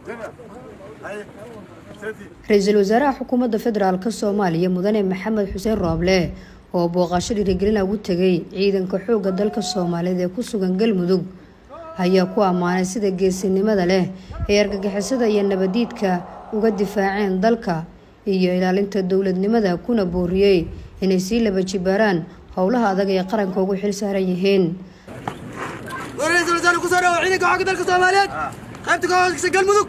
ra-iisul wasaaraha xukuumadda federaalk soomaaliya mudane maxamed xuseen rooble oo booqasho dhiirigelina ugu tegay ciidanka xoogga dalka soomaaliyeed ee ku sugan galmudug ayaa ku ammaanay sida geesinimada leh ee argagixisada iyo nabadiidka uga difaaceen dalka iyo ilaalinta dowladnimada kuna booriyey inay sii laba jibaaraan howlaha adag ee qaranka ugu xil saaran yihiin ra-iisul wasaare kusoo dhawo ciidanka xoogga dalka soomaaliyeed qaybta ka hooseysa galmudug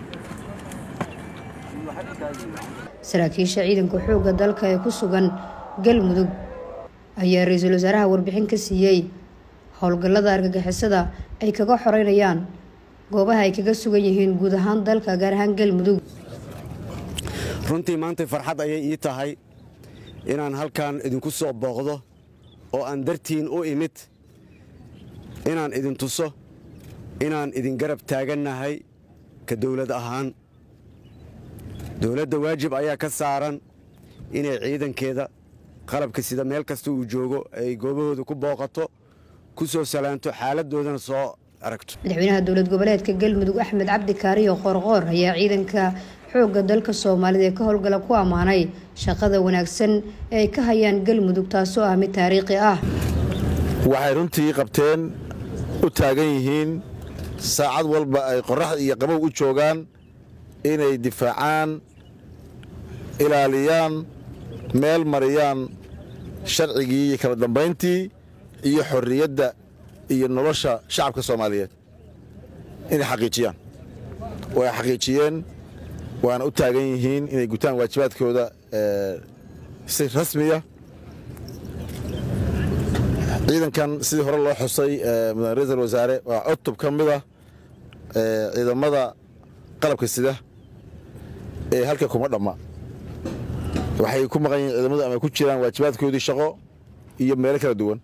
saraakiisha ciidanka xoogga dalka ee ku sugan galmudug ayaa ra-iisul wasaaraha warbixin ka siiyey howlgallada argagixisada ay kaga xoreynayaan goobaha ay kaga sugan yihiin guud ahaan dalka gaar ahaan galmudug runtii maanta farxad ayay ii tahay inaan halkan idinku soo booqdo oo aan dartiin u imid inaan idin tuso inaan idin garab taagannahay ka dawlad ahaan dowladda waajib ayaa ka saaran inay ciidankeeda qalabka sida meel kasta uu joogo ay goobahooda ku booqato ku soo salaanto xaaladoodana soo aragto madaxweynaha dowlad goboleedka galmudug axmed cabdi kaariyo qoorqoor ayaa ciidanka xoogga dalka soomaalida ee ka howlgala ku ammaanay shaqada wanaagsan ee ay ka hayaan galmudug taasoo ah mid taariikhi ah waxay runtii qabteen u taagan yihiin saacad walba ay qorraxda iyo qabow u joogaan inay difaacaan ilaaliyaan meel mariyaan sharcigii iyo kala dambayntii iyo xorriyadda iyo nolosha shacabka soomaaliyeed inay xaqiijiyaan way xaqiijiyeen waana u taagan yihiin inay gutaan waajibaadkooda si rasmiya ciidankan sidii hore loo xusay mudane ra-iisul wasaare waa cutub ka mid ah ciidamada qalabka sida ee halka kuma dhamma waxay ku maqan yihiin ciidamadu ama ku jiraan waajibaadkoodii shaqo iyo meelo kala duwan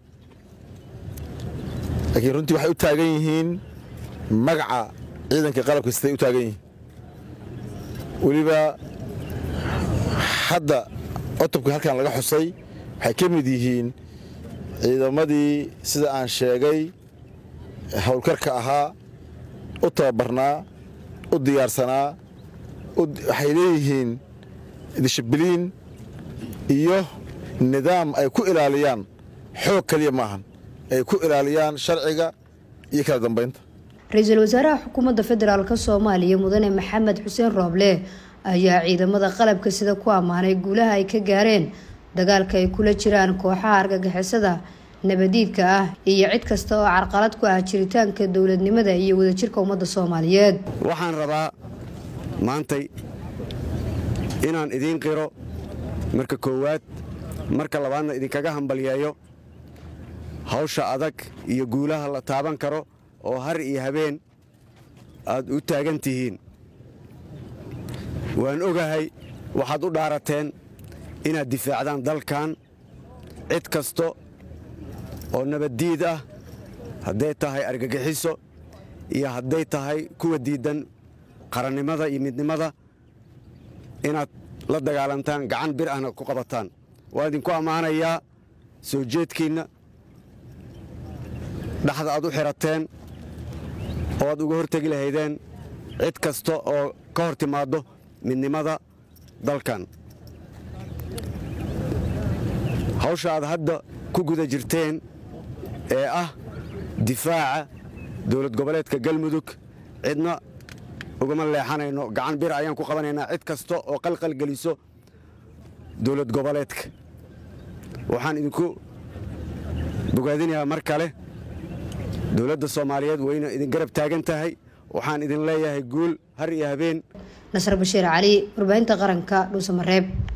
laakiin runtii waxay u taagan yihiin magaca ciidanka qalabka siday u taagan yihiin weliba hadda cutubka halkan laga xusay waxay ka mid yihiin ciidamadii sida aan sheegay howlkarka ahaa u tababarnaa u diyaarsanaa waxay leeyihiin dishibiliin iyo nidaam ay ku ilaaliyaan xoog keliya maahan ay ku ilaaliyaan sharciga iyo kala dambaynta ra-iisul wasaaraha xukuumadda federaalk soomaaliya mudane maxamed xuseen rooble ayaa ciidamada qalabka sida ku ammaanay guulaha ay ka gaareen dagaalka ay kula jiraan kooxaha argagixisada nabadiidka ah iyo cid kasta oo carqalad ku ah jiritaanka dowladnimada iyo wadajirka ummadda soomaaliyeed waxaan rabaa maantay inaan idiin qiro marka koowaad marka labaadna idinkaga hambalyeeyo hawsha adag iyo guulaha la taaban karo oo har iyo habeen aad u taagan tihiin waan ogahay waxaad u dhaarateen inaad difaacdaan dalkan cid kasta oo nabaddiid ah hadday tahay argagixiso iyo hadday tahay kuwa diiddan qarannimada iyo midnimada inaad la dagaalantaan gacan bir ahna ku qabataan waa idinku ammaanayaa soo jeedkiinna dhaxda aad u xidhateen oo aad uga hortegi lahaydeen cid kasta oo ka hor timaaddo midnimada dalkan hawsha aad hadda ku guda jirteen ee ah difaaca dowlad goboleedka galmudug cidna ugama leexanayno gacan bir ayaan ku qabanaynaa cid kasta oo qalqal geliso dowlad goboleedka waxaan idinku bogaadinayaa mar kale dowladda soomaaliyeed wayna idin garab taagan tahay waxaan idin leeyahay guul har iyo habeen nasar bashiir cali warbaahinta qaranka dhuusamareeb